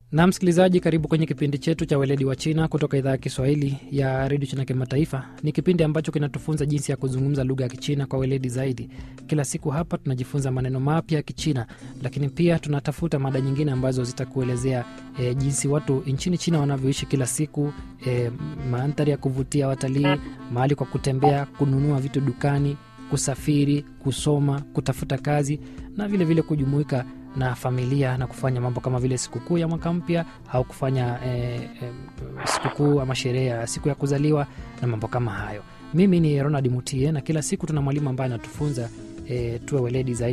na msikilizaji karibu kwenye kipindi chetu cha weledi wa china kutoka idhaa ya kiswahili ya redio china kimataifa ni kipindi ambacho kinatufunza jinsi ya kuzungumza lugha ya kichina kwa weledi zaidi kila siku hapa tunajifunza maneno mapya ya kichina lakini pia tunatafuta mada nyingine ambazo zitakuelezea e, jinsi watu nchini china wanavyoishi kila siku e, mandhari ya kuvutia watalii mahali kwa kutembea kununua vitu dukani kusafiri kusoma kutafuta kazi na vile vile kujumuika na familia na kufanya mambo kama vile sikukuu ya mwaka mpya au kufanya eh, eh, sikukuu ama sherehe ya siku ya kuzaliwa na mambo kama hayo mimi ni ronald mutie na kila siku tuna mwalimu ambaye anatufunza eh, tuwe weledi zaidi